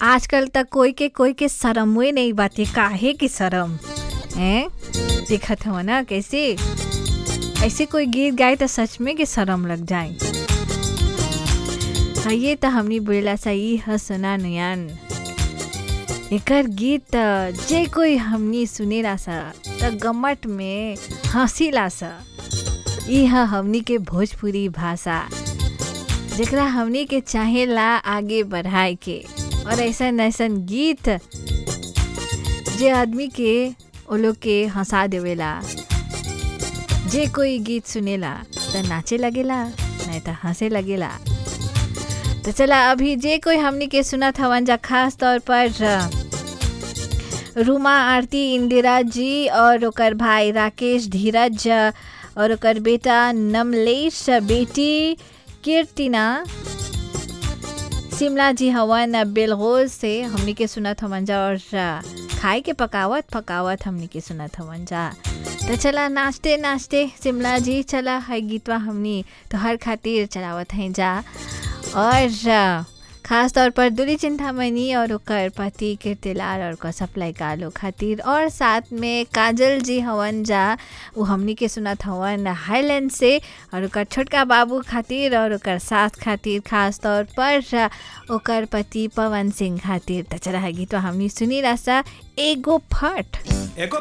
आजकल तक कोई के कोई के शरमुए नहीं बाटे काहे की शरम हैं देखत हो ना कैसे ऐसे कोई गीत गाए तो सच में के शरम लग जाए हाँ ये तो हमनी बोला सही ह सुना नयन एकर गीत त जे कोई हमनी सुनेला सा त गमट में हंसीला सा ई ह हमनी के भोजपुरी भाषा जेकरा हमनी के चाहेला आगे बढ़ाए के और ऐसन ऐसन गीत जे आदमी के ओ लोग के हंसा देवेला जे कोई गीत सुनेला त नाचे लगेला नहीं त हंसे लगेला तो चला अभी जे कोई हमनी के सुनत हवन जा खास तौर पर रूमा आरती इंदिरा जी और ओकर भाई राकेश धीरज और ओकर बेटा नमलेश बेटी कीर्तिना शिमला जी हवन बेलगोज से हमनी के सुनत हवन जा और खाए के पकावत पकावत हमनी के सुनत हवन जा तो चला नाचते नाचते शिमला जी चला है गीतवा हमनी तो हर खातिर चलावत हैं जा और खास तौर पर दुली चिंतामणि और ओकर पति कीर्तिलाल और ओकर सप्लाई कालो खातिर और साथ में काजल जी हवन जा वो हमनी के सुनत हवन हाईलैंड से और ओकर छोटका बाबू खातिर और ओकर सास खातिर खास तौर पर ओकर पति पवन सिंह खातिर त चला है गीतवा हमनी सुनी रासा एगो फट एगो